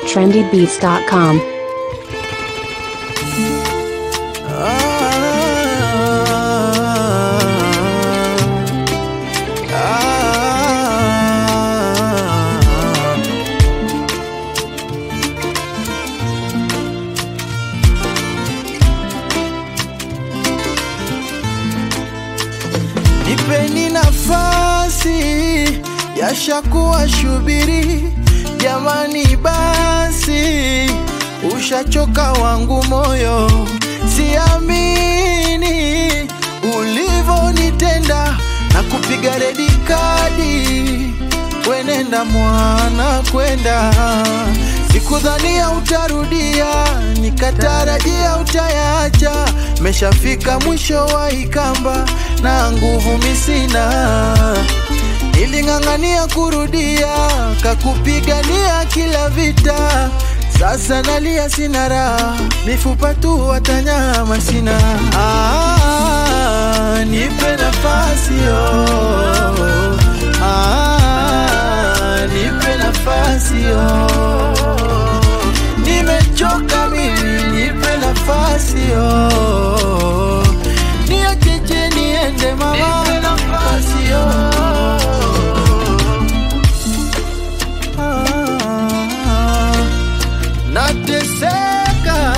trendybeats.com. Nipeni nafasi yashakuwa shubiri, jamani, basi ushachoka wangu moyo, siamini ulivonitenda na kupiga redi kadi, wenenda mwana kwenda Sikudhania utarudia, nikatarajia utayacha. Meshafika mwisho wa ikamba na nguvu misina, niling'ang'ania kurudia, kakupigania kila vita. Sasa nalia sina raha, mifupa tu watanyama sina. Ah, nipe nafasi oh. Ah, nipe nafasi oh. Nimechoka mimi, nipe nafasi oh. Niacheche niende mama, nipe nafasi oh. Ah, nateseka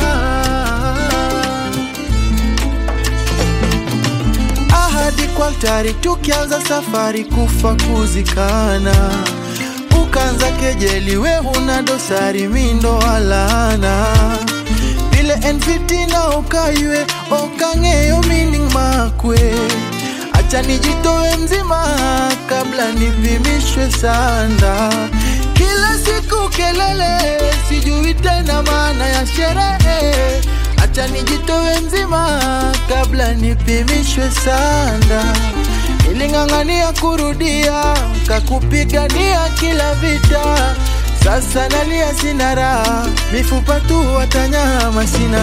ahadi kwa altari, tukianza safari kufa kuzikana, ukanza kejeli, we huna dosari, mindo alana vile NVT na ukaiwe okang'eyo meaning makwe, acha nijitoe mzima kabla nipimishwe sanda. Kila siku kelele, sijui tena maana ya sherehe. Acha nijitoe mzima kabla nipimishwe sanda. Niling'ang'ania kurudia, kakupigania kila vita. Sasa nalia sina raha, mifupa tu watanyama sina.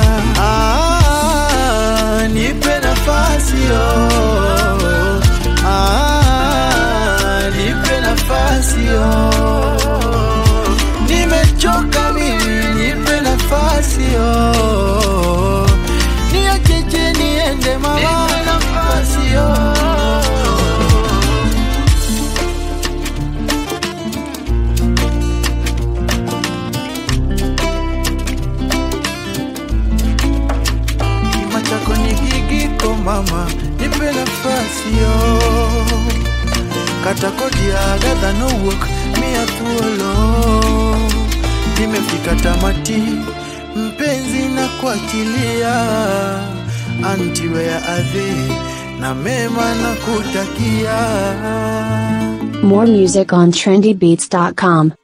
Ah, nipe nafasi oh. Ah, nipe nafasi oh. Nimechoka mimi, nipe nafasi oh. Niacheche niende mama, nipe nafasi oh. Kima chako ni gigiko mama, nipe nafasi yo. Kata kodi ya Agatha no work, mia thuolo. Nimefika tamati, mpenzi na kuachilia. Anti wea adhi, na mema na kutakia. More music on trendybeats.com.